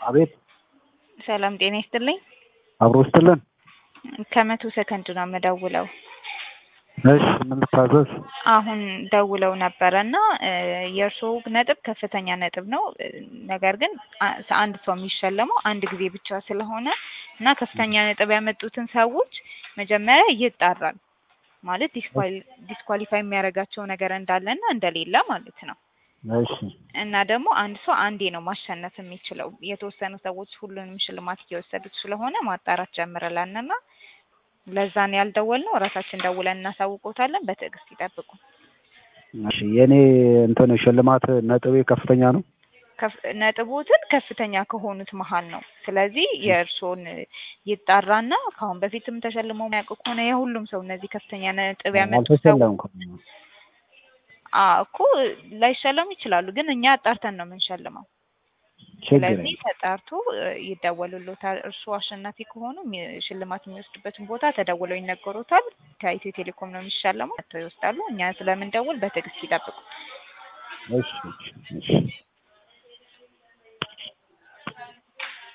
አቤት ሰላም ጤና ይስጥልኝ። አብሮ ስትልን ከመቶ ሰከንድ ነው የምደውለው። እሺ ምን ልታዘዝ? አሁን ደውለው ነበረ እና የእርስዎ ነጥብ ከፍተኛ ነጥብ ነው። ነገር ግን አ- አንድ ሰው የሚሸለመው አንድ ጊዜ ብቻ ስለሆነ እና ከፍተኛ ነጥብ ያመጡትን ሰዎች መጀመሪያ ይጣራል ማለት ዲስኳሊፋይ የሚያደርጋቸው ነገር እንዳለና እንደሌለ ማለት ነው። እሺ እና ደግሞ አንድ ሰው አንዴ ነው ማሸነፍ የሚችለው። የተወሰኑ ሰዎች ሁሉንም ሽልማት እየወሰዱት ስለሆነ ማጣራት ጀምረናልና ለዛ ነው ያልደወልነው። ራሳችን ደውለን እናሳውቆታለን። በትዕግስት ይጠብቁ። እሺ የኔ እንትን ሽልማት ነጥቤ ከፍተኛ ነው። ከፍ- ነጥቦትን ከፍተኛ ከሆኑት መሀል ነው። ስለዚህ የእርስዎን ይጣራና ከአሁን በፊትም ተሸልመው የሚያውቁ ከሆነ የሁሉም ሰው እነዚህ ከፍተኛ ነጥብ ያመጡ ሰው አልተሸለምኩም። አዎ እኮ ላይሸለሙ ይችላሉ፣ ግን እኛ አጣርተን ነው የምንሸልመው። ችግር ስለዚህ የለም። ተጣርቶ እ፣ ይደወሉሎታል። እርስዎ አሸናፊ ከሆኑ የሚ- ሽልማት የሚወስዱበትን ቦታ ተደውለው ይነገሮታል። ከኢትዮ ቴሌኮም ነው የሚሸለመው። መጥተው ይወስዳሉ። እኛ ስለምንደውል በትዕግስት ይጠብቁ። እሺ እሺ እሺ